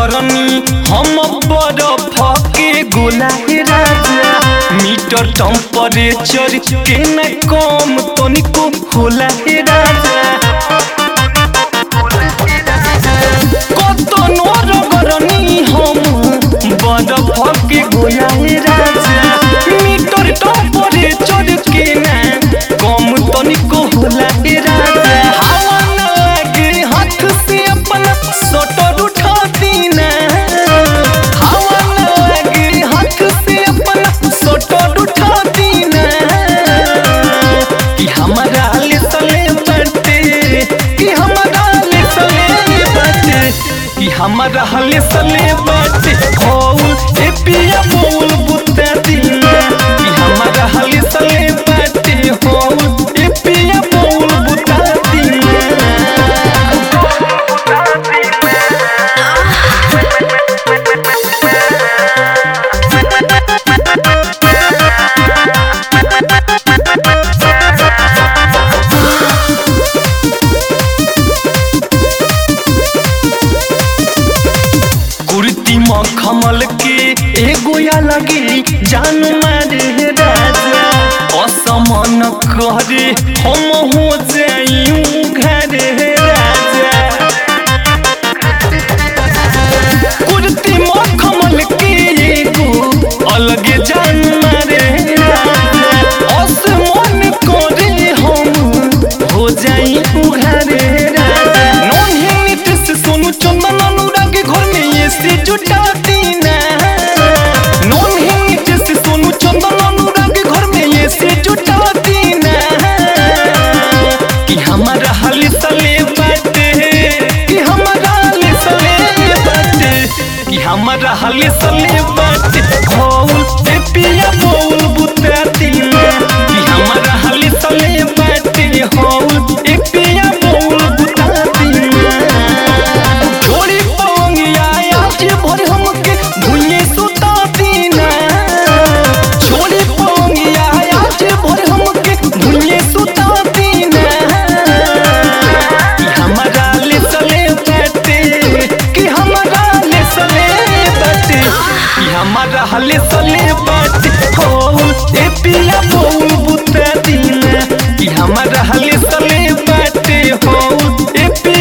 गरनी हम बरफ के गोला हे राजा मीटर टेम्परेचर के न कम तनिको होला हे राजा কত নরগরনি হম বড় ফকে গোলাই রাজা মিটর টপরে চড়কে না কম তনিক होला ए राजा हवा न लगे हाथ से अपना सोटर उठा दीना हवा न लगे हाथ से अपना सोटर उठा दीना कि हमारा ले सले बटे कि हमारा ले सले बटे कि हमारा हले सले बटे होल ए पिया बोल बुत्ता दीना कि हमारा हले सले बटे होल ए पिया बोल बुत्ता दीना कुर्ती मखमल के एगो या लगे जान मारे राजा असमन करे हम हो जाइयूं घरे राजा कुर्ती मखमल के एगो अलगे जान मारे राजा असमन करे हम हो जाइयूं घरे राजा नॉन हिट से सोनू चंदन अनुराग घर में ये से जुटा दीना नॉन हिट से सोनू चंदन अनुराग घर में ये से जुटा दीना कि हमारा हाल सले बाटे कि हमारा हाल सले बाटे कि हमारा हाल सले बाटे होल ए पिया बोल बुता दीना कि हमारा हाल सले बाटे होल ए पिया बोल बुता दीना छोड़ी पवंगिया आज भर हमके भूले सुता दीना छोड़ी पवंगिया आज भर हमके भूले सुता दीना कि हमारा ले सले बैठे कि हमारा ले सले बैठे कि हमारा हले सले बैठे हो ए पिया बोल बुता दीना कि हमारा हले सले बैठे हो ए पिया